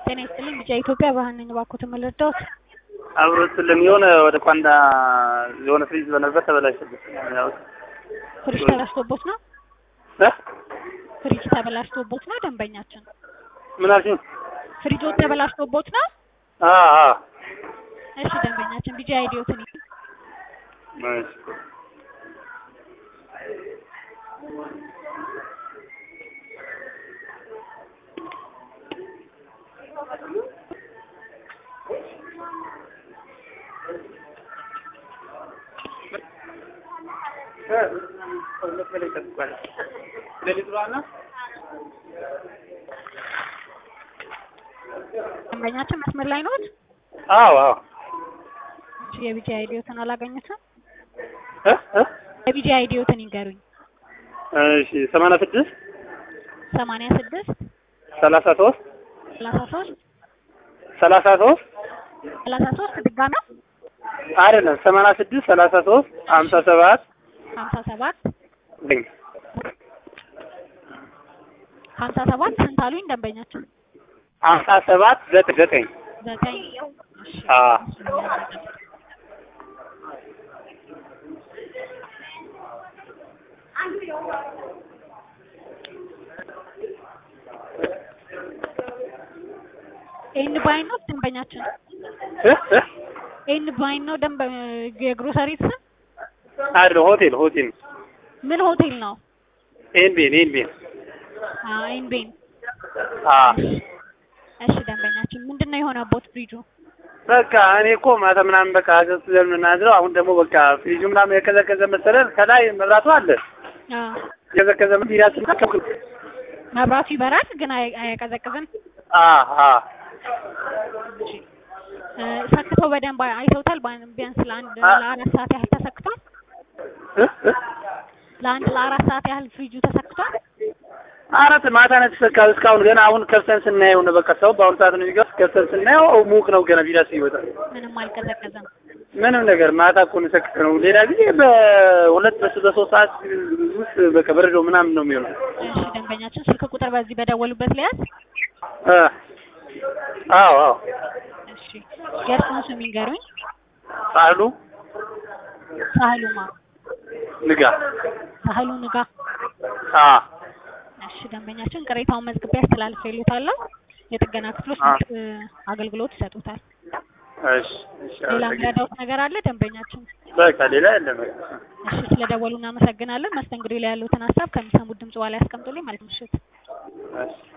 ጤና ይስጥልኝ ቢጫ ኢትዮጵያ ባህል ነኝ። እባክዎትን ምን ልርዳዎት? አብሮ ስልም የሆነ ወደ ኳንዳ የሆነ ፍሪጅ በነበር ተበላሽብኝ። ያው ፍሪጅ ተበላሽቶቦት ነው? እ ፍሪጅ ተበላሽቶቦት ነው? ደንበኛችን ምን አልሽኝ? ፍሪጆት ተበላሽቶቦት ነው? አ አ እሺ ደንበኛችን ቢጫ አይዲዮትን እሺ ደንበኛችን መስመር ላይ ነዎት? አዎ አዎ እሺ የቢጫ አይዲዮትን አላገኙትም? እ እ የቢጫ አይዲዮትን ይንገሩኝ። እሺ ሰማንያ ስድስት ሰማንያ ስድስት ሰላሳ ሶስት ሰላሳ ሶስት ሰላሳ ሶስት ሰላሳ ሶስት ድጋሚ አይደለም ሰማንያ ስድስት ሰላሳ ሶስት ሀምሳ ሰባት ሀምሳ ሰባት ዘጠኝ ሀምሳ ሰባት ስንት አሉኝ ደንበኛችን? ሀምሳ ሰባት ዘጠኝ ዘጠኝ ዘጠኝ እሺ አ ኤን ባይን ነው ደንበኛችን? እ እ ኤን ባይን ነው ደንበ የግሮሰሪ ስም? አይደለም ሆቴል ሆቴል ምን ሆቴል ነው? ኤን ቤን ኤን ቤን አ ኤን ቤን አ እሺ ደንበኛችን ምንድን ነው የሆነቦት ፍሪጁ? በቃ እኔ እኮ ማታ ምናምን በቃ አዘዝተን የምናድረው አሁን ደግሞ በቃ ፍሪጁ ምናምን የቀዘቀዘ መሰለን ከላይ መብራቱ አለ አ የቀዘቀዘ ቢራችን መብራቱ ይበራል ግን አይ- አያቀዘቅዝም። አ አ እ ሰክተው በደንብ አይተውታል? ባን- ቢያንስ ለአንድ አ- ለአራት ሰዓት ያህል ተሰክቷል? እ እ ለአንድ ለአራት ሰዓት ያህል ፍሪጁ ተሰክቷል? አራት ማታ ነው የተሰካው። እስካሁን ገና አሁን ከፍተን ስናየው ነው በቃ ሰው በአሁኑ ሰዓት ነው የሚገባ። ከፍተን ስናየው ሙቅ ነው ገና ቢራስ ይወጣል። ምንም አልቀዘቀዘም። ምንም ነገር ማታ እኮ ነው የሰከተ ነው። ሌላ ጊዜ በሁለት በስ- በሶስት ሰዓት ውስጥ በቃ በረዶ ምናምን ነው የሚሆነው። እሺ ደንበኛችን ስልክ ቁጥር በዚህ በደወሉበት ለያዝ። እ አዎ አዎ እሺ የእርስዎን ስም ይንገሩኝ። ሳህሉ ሳህሉማ ንጋ ሳህሉ ንጋ። አ እሺ ደንበኛችን ቅሬታውን መዝግቤ አስተላልፌልዎታለሁ። የጥገና ክፍሎች አ እ አገልግሎት ይሰጡታል። እሺ እሺ ሌላ አመሰግናለሁ። የሚረዳዎት ነገር አለ ደንበኛችን? በቃ ሌላ የለም። በቃ እሺ ስለደወሉ እናመሰግናለን። መስተንግዶ ላይ ያሉትን ሀሳብ ከሚሰሙት ድምጽ በኋላ ያስቀምጡልኝ። መልካም ምሽት። እሺ